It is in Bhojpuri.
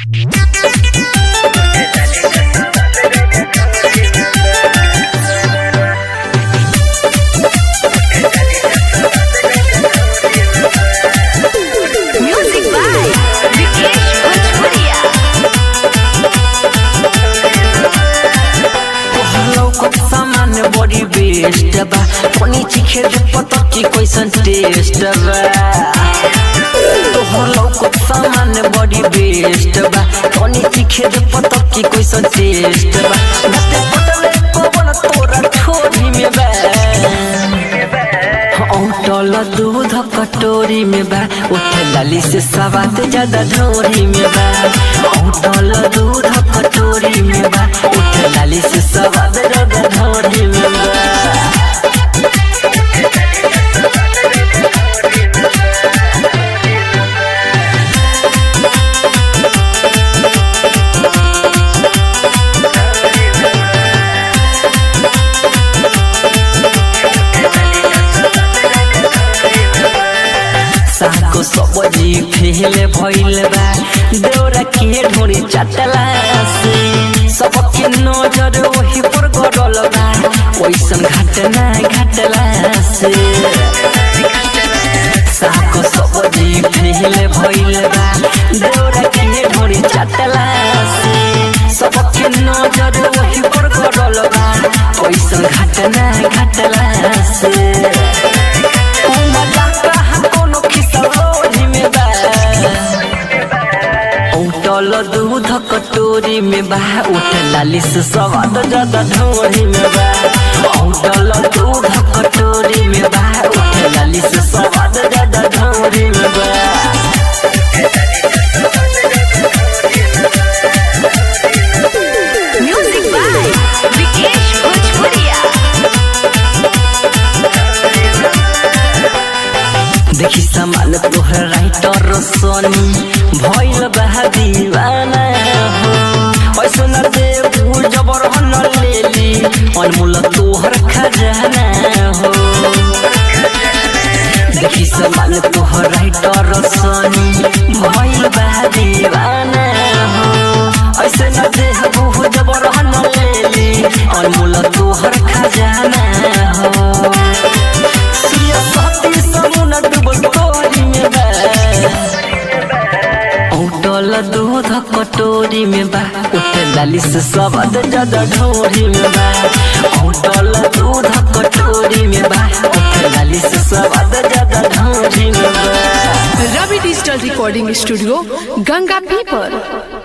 Music by Vikesh Bhojpuria. लौकत सामान बड़ी बेस्ट बा कोनी चिखे दे पता की कैसन टेस्ट बा तोहर लौकत सामान बड़ी बेस्ट बा कोनी चिखे दे पता की कैसन टेस्ट बा नते पटले कोवन तोरा ठोरी में बा औटल दूध कटोरी में बा उठे लाली से सवाद ज्यादा ढोरी में बा औटल दूध कटोरी में बा उठे लाली से सवाद ज्यादा ढोरी में बा साको सबजी फेले भइल बा देउरा के ढोरी चटला से सबके नजर ओही पर गडल बा ओइसन घटना घटला से साको सबजी फेले भइल बा देउरा के ढोरी चटला से सबके नजर ओही पर गडल बा ओइसन घटना घटला से उठल दूध कटोरी में बा उठ लाली से स्वाद ज्यादा ढोरी में बा उठल दूध कटोरी में बा उठ लाली से स्वाद ज्यादा ढोरी में बा Music by Vikesh Bhojpuria. देखी सामान तोहर राइटर सोनी भइल बा दीवाना हो ऐसो न दे भूल जबर न लेली अनमोल तोहर खजाना हो देखी सामान तोहर राइटर सोनी भइल बा दीवाना हो ऐसे न दे भूल जबर न लेली अनमोल तोहर खजाना हो सिया साथी समुना डूबल तोरी में बा उठल दूध कटोरी में बा उठ लाली से स्वाद ज्यादा ढोरी में बा उठल दूध कटोरी में बा उठ लाली से स्वाद ज्यादा ढोरी में बा Ravi digital recording studio Ganga पीपर